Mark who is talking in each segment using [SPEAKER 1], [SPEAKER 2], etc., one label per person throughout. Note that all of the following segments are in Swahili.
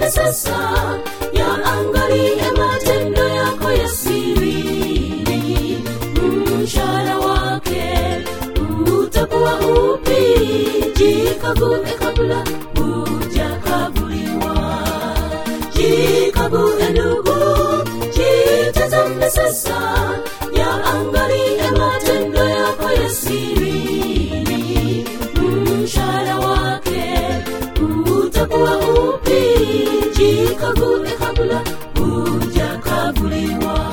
[SPEAKER 1] jitazame sasa yaangalie matendo yako ya siri mshahara wake utakuwa upi jikague kabla hujakaguliwa jikague ndugu jitazame sasa yaangalie matendo yako ya siri mshahara wake utakuwa upi jikague kabla hujakaguliwa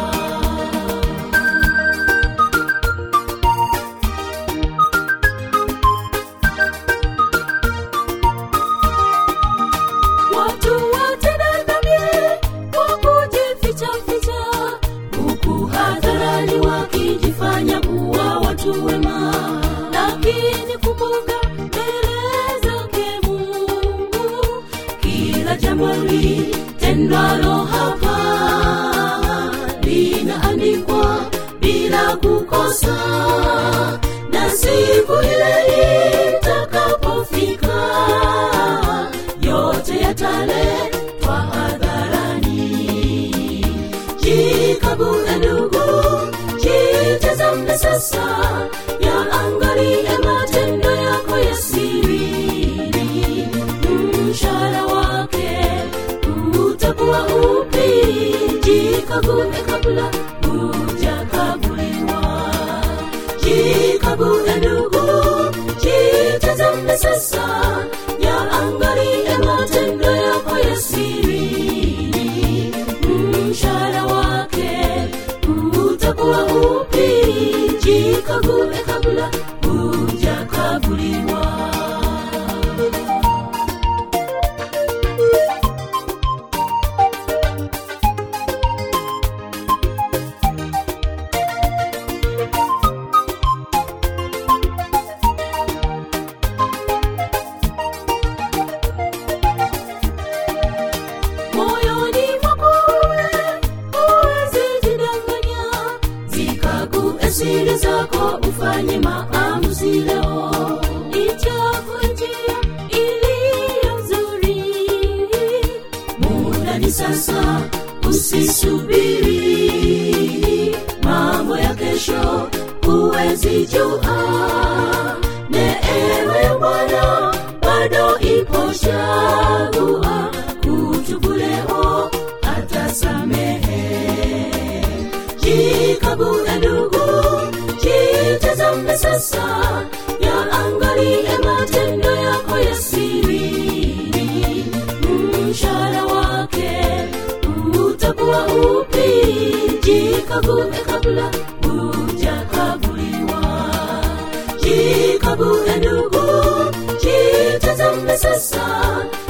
[SPEAKER 1] watu watenda dhambi kwa kujifichaficha huku hadharani wakijifanya kuwa watu wema lakini kumbuka mbele zake mungu kila jambo litendwalo hapa linaandikwa bila kukosa na siku ile itakapofika yote yataletwa hadharani jikague ndugu jitazame sasa yaangalie matendo yako ya siri mshahara wake utakuwa upi jikague kabla hujakaguliwa jikague ndugu jitazame sasa yaangalie matendo yako ya siri mshahara wake utakuwa upi jikague kabla hujakaguliwa moyoni mwako huwezi jidanganya zikague siri zako ufanye maamuzi leo ichague njia iliyo nzuri muda ni sasa usisubiri mambo ya kesho huwezi jua neema ya bwana bado ipo chagua kutubu leo atasamehe jikague ndugu jitazame sasa yaangalie matendo yako ya siri mshahara wake utakuwa upi jikague kabla hujakaguliwa jikague ndugu jitazame sasa